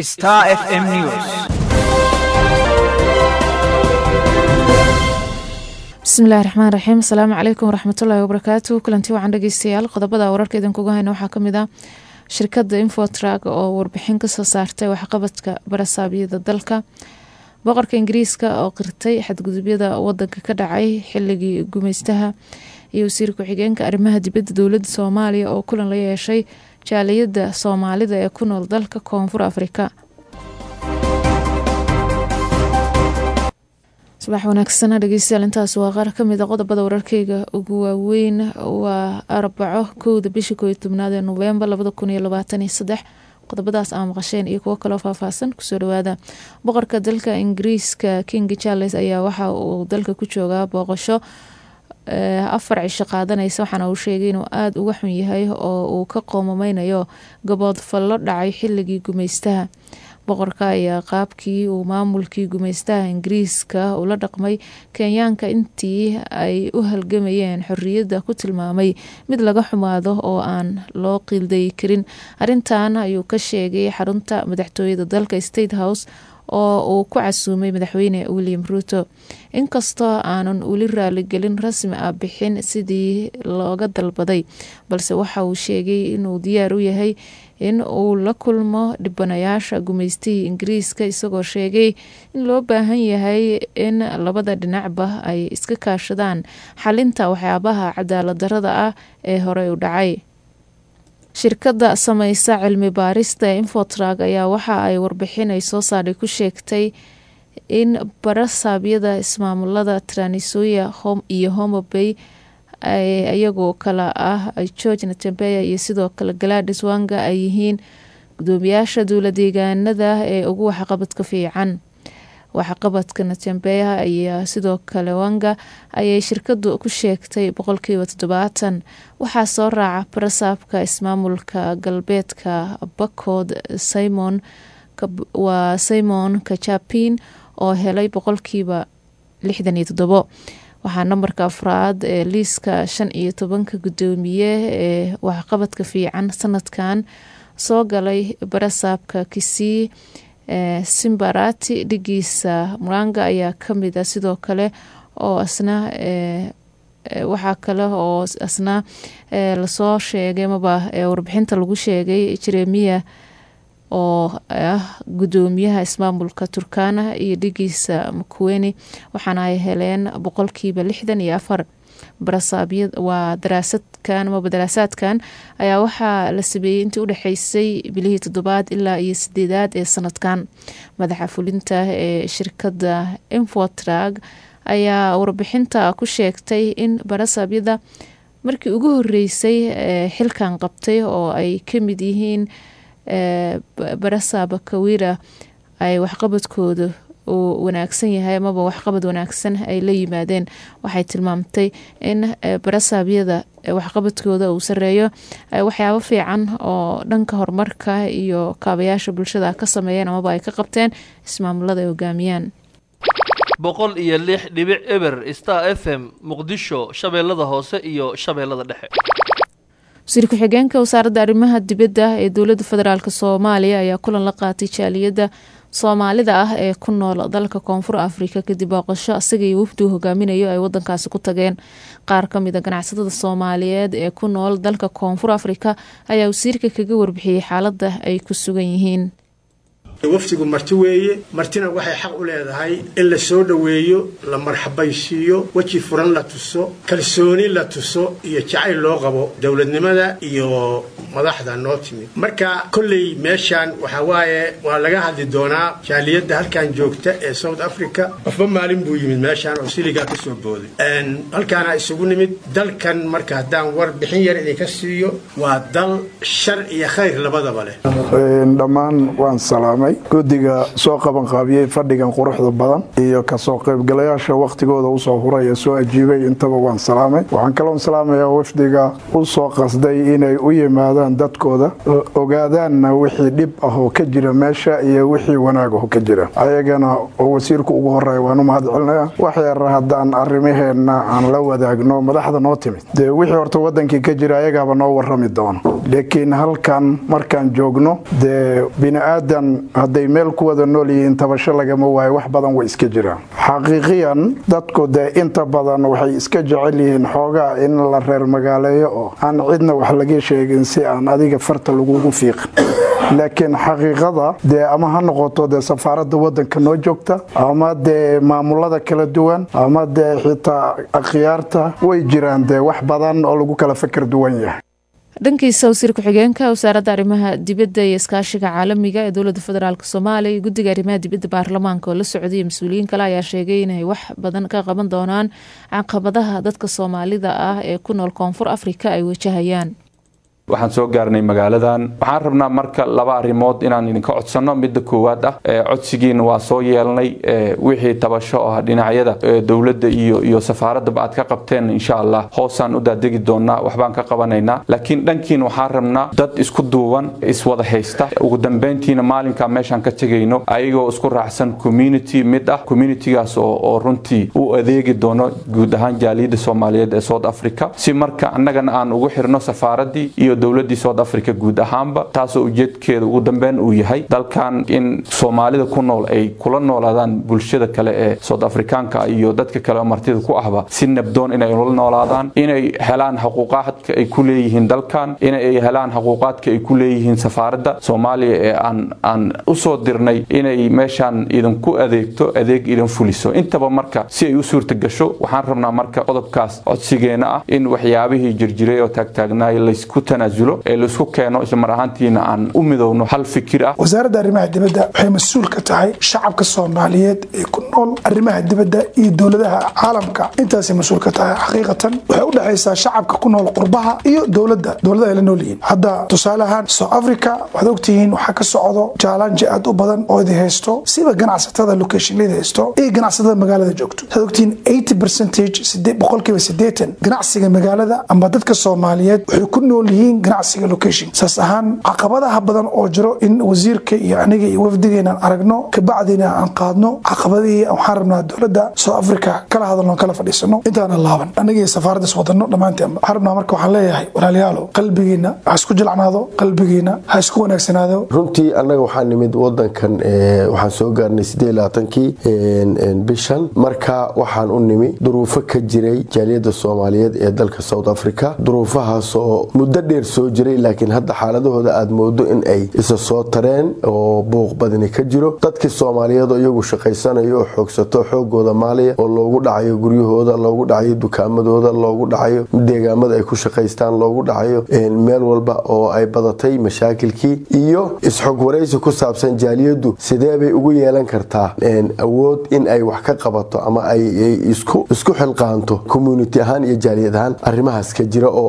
Star FM News. bismillahi raxmaan raxiim asalaamu calaykum waraxmatullaahi wabarakaatu kulanti wacan dhegeystayaal qodobada wararka idinkuga hayna waxaa kamid ah shirkada infotrag oo warbixin kasoo saartay waxqabadka barasaabyada dalka boqorka ingiriiska oo qirtay xadgudubyada wadanka ka dhacay xiligii gumeystaha iyo wasiir ku-xigeenka arrimaha dibadda dowladda soomaaliya oo kulan la yeeshay jaaliyada soomaalida ee ku nool dalka koonfur afrika subax wanaagsana dhegeystayaal intaas waa qaar kamid a qodobada wararkeyga ugu waaweyn waa arbaco kowda bisha kooiyo tobnaad ee noveembar labada kun iyo labaatan iyo saddex qodobadaas aa maqasheen iyo kuwo kaloo faahfaahsan kusoo dhawaada boqorka dalka ingiriiska king charles ayaa waxa uu dalka ku joogaa booqasho afar cisho qaadanaysa waxaana uu sheegay inuu aada uga xun yahay oo uu ka qoomameynayo gabood fallo dhacay xiligii gumeystaha boqorka ayaa qaabkii uu maamulkii gumeystaha ingiriiska ula dhaqmay kenyaanka intii ay u halgamayeen xorriyadda ku tilmaamay mid laga xumaado oo aan loo qiildayi karin arrintan ayuu ka sheegay xarunta madaxtooyada dalka state house oo uu ku casuumay madaxweyne william ruuto inkastoo aanan weli raaligelin rasmi ah bixin sidii looga dalbaday balse waxa uu sheegay inuu diyaar u yahay in uu la kulmo dhibanayaasha gumeystihii ingiriiska isagoo sheegay in loo baahan yahay in labada dhinacba ay iska kaashadaan xalinta waxyaabaha cadaalad darada ah ee horey u dhacay shirkadda sameysa cilmi baarista ee infotrag ayaa waxa ay warbixin ay soo saardhay ku sheegtay in barasaabyada ismaamulada tranisoya iyo homobay iyagoo kale ah george natembeya iyo sidoo kale galadis wanga ay yihiin gudoomiyaasha dowla deegaanada ee ugu waxqabadka fiican waxqabadka natembeya ayaa sidoo kale wanga ayay shirkadu ku sheegtay boqolkiiba toddobaatan waxaa soo raaca barasaabka ismaamulka galbeedka bakood simon waa simon kajapin oo helay boqolkiiba lixdan iyo toddobo waxaa nambarka afraad ee liiska shan iyo tobanka gudoomiye ee waxqabadka fiican sanadkan soo galay barasaabka kisii simbarati dhigiisa muranga ayaa kamid a sidoo kale oo asna waxaa kale oo asna lasoo sheegay maba warbixinta lagu sheegay jeremiya oo ah gudoomiyaha ismaamulka turkana iyo dhigiisa makuweni waxaana ay heleen boqolkiiba lixdan iyo afar waa daraasadkan maba daraasaadkan ayaa waxaa la sameeyey intii udhexeysay bilihii toddobaad ilaa iyo sideedaad ee sanadkan madaxa fulinta ee shirkadda infotrag ayaa warbixinta ku sheegtay in barasaabyada markii ugu horeysay xilkan qabtay oo ay kamid yihiin barasaaba kawira ay waxqabadkooda uu wanaagsan yahay amaba waxqabad wanaagsan ay la yimaadeen waxay tilmaamtay in barasaabyada waxqabadkooda uu sareeyo waxyaabo fiican oo dhanka horumarka iyo kaabayaasha bulshada ka sameeyeen amaba ay ka qabteen ismaamulada ay hogaamiyaan boqol iyo lix dhibic eber star f m muqdisho shabeellada hoose iyo shabeellada dhexe wasiir ku-xigeenka wasaaradda arrimaha dibadda ee dowladda federaalk soomaaliya ayaa kulan la qaatay jaaliyadda soomaalida ah ee ku nool dalka koonfur afrika kadib booqasho isaga iyo wafduu hogaaminayo ay wadankaasi ku tageen qaar kamid a ganacsatada soomaaliyeed ee ku nool dalka koonfur afrika ayaa wasiirka kaga warbixiyey xaaladda ay ku sugan yihiin wafdigu marti weeye martina waxay xaq u leedahay in la soo dhoweeyo la marxabaysiiyo weji furan la tuso kalsooni la tuso iyo jacayl loo qabo dowladnimada iyo madaxda noo timid marka kolley meeshaan waxaa waaye waa laga hadli doonaa jaaliyadda halkan joogta ee south africa qofba maalin buu yimid meeshaan oo siligaa ka soo booday halkaana isugu nimid dalkan marka haddaan warbixin yar idinka siiyo waa dal shar iyo khayr labadaba leh dhammaan waan salaamay guddiga soo qabanqaabiyey fadhigan quruxda badan iyo kasoo qaybgalayaasha wakhtigooda usoo huray ee soo ajiibay intaba waan salaamay waxaan kaloon salaamayaa wafdiga u soo qasday inay u yimaadaan dadkooda ogaadaanna wixii dhib ah oo ka jira meesha iyo wixii wanaag oo ka jira ayagana oo wasiirku ugu horeeya waan u mahad celinaya wax yar haddaan arrimaheenna aan la wadaagno madaxda noo timid dee wixii horta wadankii ka jira ayagaaba noo warrami doono laakiin halkan markaan joogno dee bini aadan hadday meel ku wada nool yihiin tabasho lagama waayo wax badan way iska jiraan xaqiiqiyan dadku dee inta badan waxay iska jecel yihiin xoogaa in la reer magaaleeyo oo aan cidna wax laga sheegin si aan adiga farta lagugu fiiqin laakiin xaqiiqada dee ama ha noqoto dee safaaradda wadanka noo joogta ama dee maamulada kala duwan ama dee xitaa akhyaarta way jiraan dee wax badan oo lagu kala fakar duwan yahay dhankiisa wasiir ku-xigeenka wasaaradda arrimaha dibadda iyo iskaashiga caalamiga ee dowladda federaalk soomaaliya iyo guddiga arrimaha dibadda baarlamaanka oo la socday mas-uuliyiin kale ayaa sheegay inay wax badan ka qaban doonaan caqabadaha dadka soomaalida ah ee ku nool koonfur afrika ay wajahayaan waxaan soo gaarnay magaaladan waxaan rabnaa marka laba arrimood inaan idinka codsanno midda koowaad ah codsigiina waa soo yeelnay wixii tabasho ah dhinacyada dowladda iyo iyo safaaradaba aad ka qabteen insha allah hoosaan u daadegi doonaa waxbaan ka qabanaynaa laakiin dhankiina waxaan rabnaa dad isku duuban iswada haysta ugu dambeyntiina maalinkaa meeshaan ka tegayno ayagoo isku raacsan community mid ah communitygaas oo runtii u adeegi doono guud ahaan jaaliyadda soomaaliyeed ee south africa si marka annagana aan ugu xirno safaaraddii iyo dowladii south africa guud ahaanba taasoo ujeedkeeda ugu dambeyn uu yahay dalkan in soomaalida ku nool ay kula noolaadaan bulshada kale ee south afrikaanka iyo dadka kale oo martida ku ahba si nabdoon inay ula noolaadaan inay helaan xuquuqaadka ay ku leeyihiin dalkan inay helaan xuquuqaadka ay ku leeyihiin safaaradda soomaaliya ee aan aan usoo dirnay inay meeshaan idinku adeegto adeeg idin fuliso intaba marka si ay u suurta gasho waxaan rabnaa marka qodobkaas codsigeena ah in waxyaabihii jirjiray oo taagtaagnaay laysku ee laisku keeno islamar ahaantiina aan u midowno hal fikir ah wasaaradda arrimaha dibadda waxay mas-uul ka tahay shacabka soomaaliyeed ee ku nool arrimaha dibadda iyo dowladaha caalamka intaasay mas-uul ka tahay xaqiiqatan waxay u dhexaysaa shacabka ku nool qurbaha iyo dowladda dowlada ay la nool yihiin hadda tusaale ahaan south africa waxaad ogtihiin waxaa ka socdo jaalanji aad u badan oo idi haysto siba ganacsatada locationlada haysto iyo ganacsatada magaalada joogto waxaad ogtihiin eighty percentage boqolkiiba siddeetan ganacsiga magaalada ama dadka soomaaliyeed waxay ku nool yihiin ganacsiga location saas ahaan caqabadaha badan oo jiro in wasiirka iyo aniga iyo wafdigeenaan aragno kabacdina aan qaadno caqabadihii waxaan rabnaa dowladda south africa kala hadalno kala fadhiisano intaana laaban anaga iyo safaaraddas wadano dhammaanteen waxaan rabnaa marka waxaan leeyahay walaalayaalo qalbigiina ha isku jilcnaado qalbigiina ha isku wanaagsanaado runtii annaga waxaa nimid wadankan waxaan soo gaarnay siddeed labaatankii bishan marka waxaan u nimi duruufo ka jiray jaaliyadda soomaaliyeed ee dalka south africa duruufahaasoo muddo dheer soo jiray laakiin hadda xaaladahooda aad moodo in ay isa soo tareen oo buuq badani ka jiro dadkii soomaaliyeed oo iyagu shaqaysanayo oo xoogsato xoogooda maaliya oo loogu dhacayo guryahooda loogu dhacayo dukaamadooda loogu dhacayo deegaamada ay ku shaqaystaan loogu dhacayo meel walba oo ay badatay mashaakilkii iyo isxog waraysi ku saabsan jaaliyaddu sidee bay ugu yeelan kartaa awood in ay wax ka qabato ama ay isku xilqaanto community ahaan iyo jaaliyad ahaan arrimahaas ka jira oo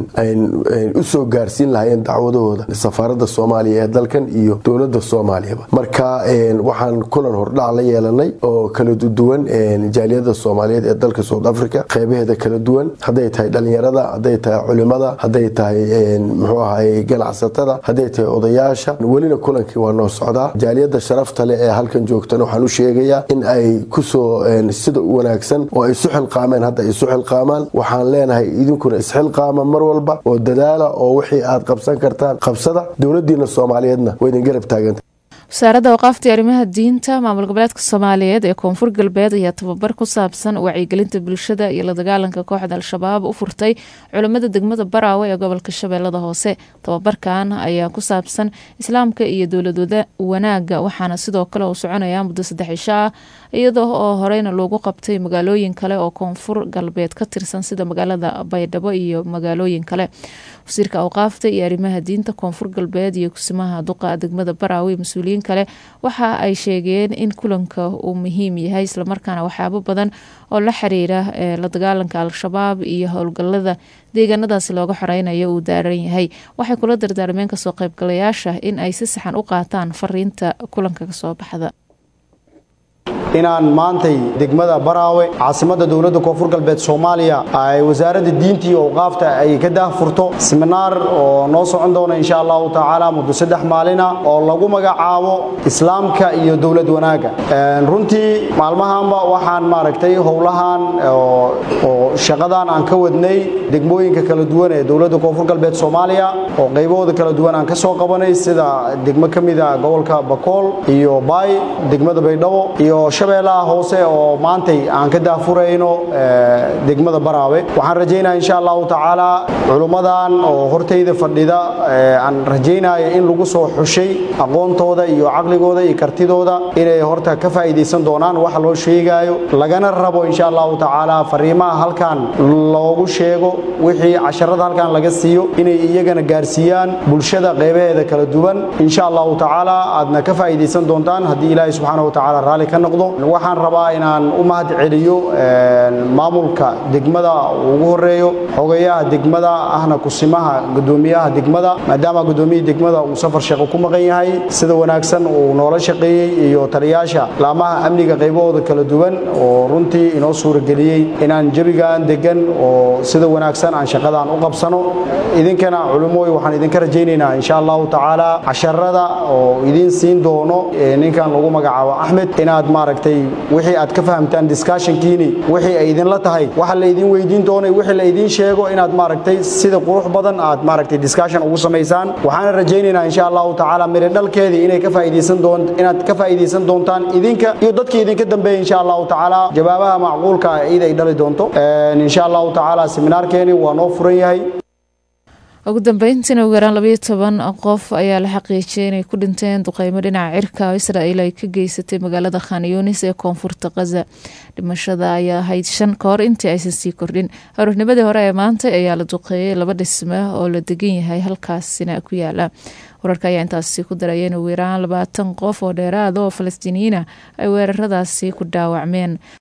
usoo gaarsiin lahayeen dacwadahooda safaaradda soomaaliya ee dalkan iyo dowladda soomaaliyaba marka waxaan kulan hordhac la yeelanay oo kala duwan jaaliyada soomaaliyeed ee dalka south africa qeybaheeda kala duwan hadday tahay dhalinyarada hadday tahay culimada hadday tahay muxuu ahay ganacsatada hadday tahay odayaasha welina kulankii waa noo socdaa jaaliyada sharafta leh ee halkan joogtana waxaan u sheegayaa in ay kusoo sida u wanaagsan oo ay isu xilqaameen hadda ay isu xilqaamaan waxaan leenahay idinkuna isxilqaama mar walba oo dadaala oo wixii aad qabsan kartaan qabsada dowladiina soomaaliyeedna waa idin garab taaganta wasaaradda awqaaftii arrimaha diinta maamul goboleedka soomaaliyeed ee koonfur galbeed ayaa tababar ku saabsan wacyigelinta bulshada iyo la dagaalanka kooxda al-shabaab u furtay culimmada degmada baraawe ee gobolka shabeellada hoose tababarkan ayaa ku saabsan islaamka iyo dowlad wanaaga waxaana sidoo kale uu soconayaa muddo saddex cisho ah iyadoo oo horeyna loogu qabtay magaalooyin kale oo koonfur galbeed ka tirsan sida magaalada baydhabo iyo magaalooyin kale wasiirka awqaafta iyo arrimaha diinta koonfur galbeed iyo kusimaha duqa degmada baraawe iyo mas-uuliyiin kale waxa ay sheegeen in kulanka uu muhiim yahay islamarkaana waxyaabo badan oo la xiriira la dagaalanka al-shabaab iyo howlgalada deegaanadaasi looga xoreynayo uu daaran yahay waxay kula dardaarmeen kasoo qaybgalayaasha in ay si saxan u qaataan fariinta kulanka kasoo baxda inaan maantay degmada baraawe caasimadda dowladda koonfur galbeed soomaaliya ay wasaaradda diinta iyo awqaafta ay ka daahfurto siminaar oo noo socon doona insha allahu tacaala muddo saddex maalina oo lagu magacaabo islaamka iyo dowlad wanaagga runtii maalmahanba waxaan maaragtay howlahan oo shaqadan aan ka wadnay degmooyinka kala duwan ee dowladda koonfur galbeed soomaaliya oo qaybahooda kala duwan aan ka soo qabanay sida degmo ka mid a gobolka bakool iyo baay degmada baydhabo iyo shabeellaha hoose oo maantay aan ka daahfurayno degmada baraawe waxaan rajaynaya insha allahu tacaala culummadan oo hortayda fadhida aan rajaynaya in lagu soo xushay aqoontooda iyo caqligooda iyo kartidooda inay horta ka faa'iidaysan doonaan waxa loo sheegaayo lagana rabo insha allahu tacaala fariimaha halkan loogu sheego wixii casharada halkan laga siiyo inay iyagana gaarsiiyaan bulshada qeybaheeda kala duwan insha allahu tacaala aadna ka faa'iidaysan doontaan haddii ilaahay subxaana wa tacaala raalli ka noqdo waxaan rabaa inaan u mahad celiyo maamulka degmada ugu horeeyo xogayaha degmada ahna kusimaha gudoomiyaha degmada maadaama gudoomiyihii degmada uu safar shaqo ku maqan yahay sida wanaagsan uu noola shaqeeyey iyo taliyaasha laamaha amniga qaybahooda kala duwan oo runtii inoo suurageliyey inaan jebigan degan oo sida wanaagsan aan shaqadaan u qabsano idinkana culumooy waxaan idinka rajaynaynaa insha allahu tacaala casharada oo idiin siin doono ninkan lagu magacaabo axmed inaad maaragtay wixii aad ka fahamtaan discussionkiini wixii ay idinla tahay waxa la idin weydiin doonay wixii la idin sheego inaad maaragtay sida qurux badan aad maaragtay discussion ugu samaysaan waxaana rajaynaynaa insha allahu tacaala miri dhalkeedii inay ka faa'iidaysan doon inaad ka faa'iidaysan doontaan idinka iyo dadkii idinka dambeeyay insha allahu tacaala jawaabaha macquulka ah id ay dhali doonto insha allahu tacaala seminaarkeeni waa noo furan yahay ugu dambeyntiina ugu yaraan labayo toban qof ayaa la xaqiijiyay inay ku dhinteen duqeymo dhinaca cirka oo israa'iil ay ka geysatay magaalada khaniyunis ee koonfurta khaza dhimashada ayaa ahayd shan ka hor intii aysan sii kordhin aroornimadii hore ee maanta ayaa la duqeeyey laba dhisme oo la degan yahay halkaasina ku yaala wararka ayaa intaasi ku daraya in ugu yaraan labaatan qof oo dheeraada oo falastiiniyiina ay weeraradaasi ku dhaawacmeen